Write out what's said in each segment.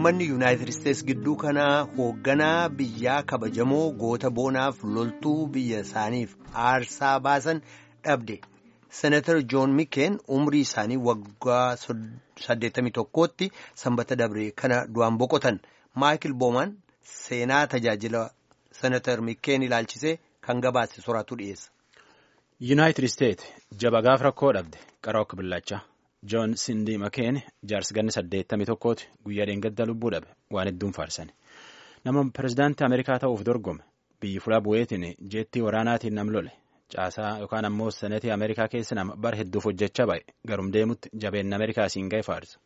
Uummanni Yuunaayitid Isteets gidduu kanaa hoogganaa biyyaa kabajamoo goota boonaaf loltuu biyya isaaniif aarsaa baasan dhabde. Senatar Joon Mikeen umrii isaanii waggaa 81tti sanbata dabre kana du'aan boqotan. Maayikil Boomaan seenaa tajaajila Senatar Mikeen ilaalchisee kan gabaase soraatu dhiyeessa. Yuunaayitid Isteet jaba gaaf rakkoo dhabde qara akka billachaa. Joon Sindii Makeen jaarsi ganni saddeettamii tokkooti guyyaa dheengadda lubbuu dhabe waan hedduun faarsan. Nama pirezidaantii Ameerikaa ta'uuf dorgome biyyi fulaa bu'eetiin jeettii waraanaatiin nam lole caasaa yookaan ammoo senetii Ameerikaa keessa nama bara hedduuf hojjechaa ba'e garum deemutti jabeenna Ameerikaa siin ga'e faarsa.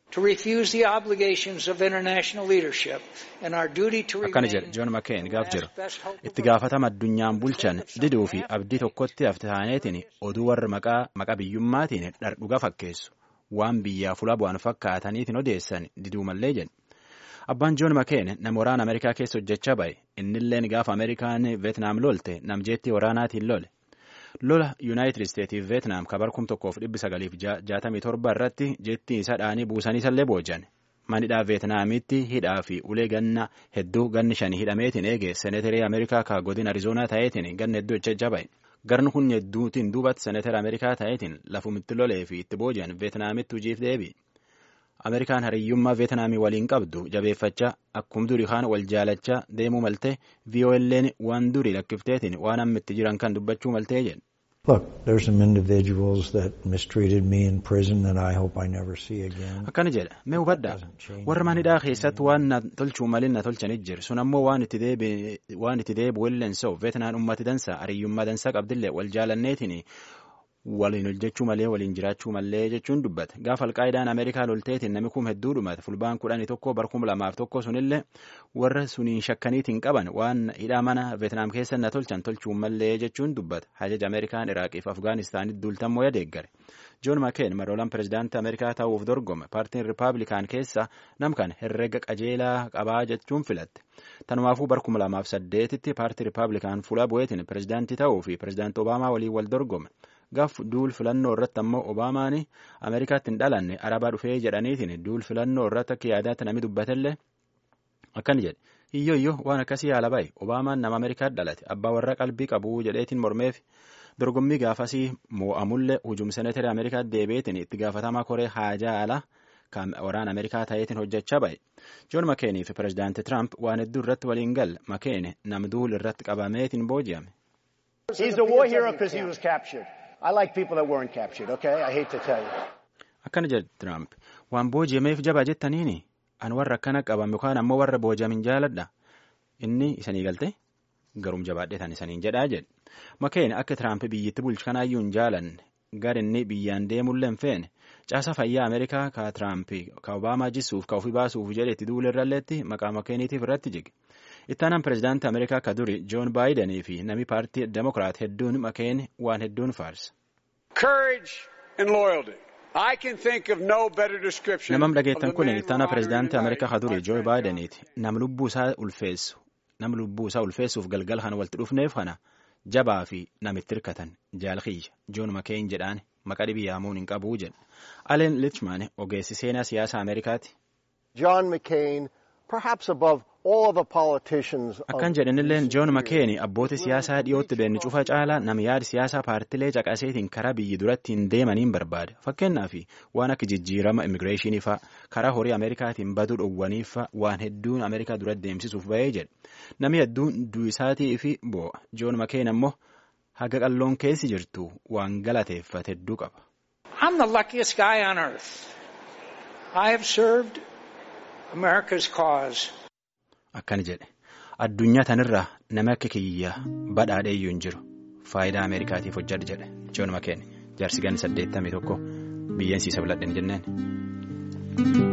Akkana jedhe Joon Makeen gaaf jiru itti gaafatama addunyaan bulchan diduu fi abdii tokkotti hafte taaneetiin oduu warra maqaa biyyummaatiin dhardhuga fakkeessu. waan biyyaa fulaa bu'an fakkaataniitiin odeessan diduu mallee jedhe abbaan joon makeen nama waraana ameerikaa keessa hojjechaa ba'e innilleen gaafa ameerikaan veetnaam lolte namjeettii waraanaatiin lole lola yuunaayitid isteetiif veetnaam kabar kum tokkoof dhibbi sagaliif jaatamii torba irratti jeettii isa dhaanii buusanii isallee boojan manidhaa veetnaamitti hidhaa fi ulee ganna hedduu ganni shanii hidhameetiin eege seeneterii ameerikaa ka godin arizoonaa ta'eetiin ganna hedduu hojjechaa ba'e. garni kun hedduutiin duubatti seneetara ameerikaa ta'eetiin lafumitti lolee fi itti booji'an veetnaamitti hojiif deebi ameerikaan hariyyummaa veetnaamii waliin qabdu jabeeffachaa akkum durii kaan wal jaalachaa deemuu maltee vii'oo'elleen waan durii lakkifteetiin waan amma itti jiran kan dubbachuu maltee jedhe. Look, there's some individuals that mistreated me in prison that I hope I never see again. Akkana jedha mee hubadhaa warra manidhaa keessatti waan na tolchuu malin na tolchanit jiru sun ammoo waan itti deebi'u illeen sa'u veetnaan ummati dansa hariyyummaa dansaa qabdillee wal jaalanneetiin waliin hojjechuu malee waliin jiraachuu malee jechuun dubbata gaafa alqaayidaan ameerikaa lolteetiin nami kum hedduu dhumate fulbaan kudhanii tokko bar kum lamaaf tokko sunillee warra suniin shakkaniitiin qaban waan hidhaa mana veetnaam keessa na tolchan tolchuu malee jechuun dubbata hajaja ameerikaan iraaqiif afgaanistaanitti duultammoo yadeeggare joon makeen maroolaan pirezidaantii ameerikaa ta'uuf dorgome paartiin ripaablikaan keessa namkan herrega qajeelaa qabaa jechuun filatte tanumaafuu bar kum lamaaf saddeetitti paartii ripaablikaan fuula bu'eetiin pirezidaantii ta'uu fi pirezidaantii obaamaa waliin wal dorgome gaaf duul filannoo irratti ammoo obaamaan ameerikaatti hin dhalanne arabaa dhufee jedhaniitiin duul filannoo irratti akka yaadaatti namni dubbatellee akkana jedhe hiyyoo iyyoo waan akkasii haala ba'e obaamaan nama ameerikaatti dhalate abbaa warra qalbii qabu jedheetiin mormeef dorgommii gaafasii moo'amullee hujum seneetari ameerikaatti deebi'eetiin itti gaafatamaa koree haajaa alaa kan waraana ameerikaa ta'eetiin hojjechaa ba'e joon makeenii fi pirezidaantii tiraamp waan hedduu irratti waliin galle makeene nam duul irratti qabameetiin booji'ame. Akkana jedhe Tiraamp waan booji'ameef jabaa jettaniini an warra akkana qabame yookaan ammoo warra booji'amin jaaladha inni isanii galte garum jabaadheetan isaniin jedhaa jedhe makeen akka Tiraamp biyyatti bulchu kanaayyuu hin jaalanne gar inni biyyaan deemullee hin feene caasa fayyaa Ameerikaa ka Tiraamp ka Obaamaa jisuuf ka ofii baasuuf jedhetti duulirralleetti maqaa makeeniitiif irratti jige. ittaanaan pirezidaantii ameerikaa ka duri joon baayidanii fi namni paartii demokiraat hedduun makeen waan hedduun faarsa. namam dhageettan kun ittaanaa pirezidaantii ameerikaa ka duri joo baayidaniiti nam lubbuu isaa ulfeessu nam lubbuu isaa ulfeessuuf galgala kana walitti dhufneef kana jabaa fi namitti hirkatan jaalkiyya joon makeen jedhaan maqaa dhibii yaamuun hin qabuu jedha aleen lichman ogeessi seenaa siyaasa ameerikaati. John McCain perhaps above Akkan jedhanilleen Joon Makeeni abbootii siyaasaa dhiyootti beenni cufa caalaa nama yaada siyaasaa paartilee caqaseetiin karaa biyyi duratti hin deemaniin barbaada. Fakkeenyaaf waan akka jijjiirama immigireeshinii fa'a karaa horii Ameerikaatiin baduu dhowwaniif fa'a waan hedduun Ameerikaa duratti deemsisuuf bahee jedha. Namni hedduun du'isaatii fi boo'a. Joon Makeen ammoo haga qalloon keessi jirtu waan galateeffate hedduu qaba. I'm the luckiest guy on earth. I have served America's cause. Akkana jedhe addunyaa tanirraa nama akka kiyya badhaadheeyyuu hin jiru faayidaa ameerikaatiif hojjedha jedhe joon makeen jaarsi ganni saddeettamii tokko biyyeensiisa biladhen jenneen.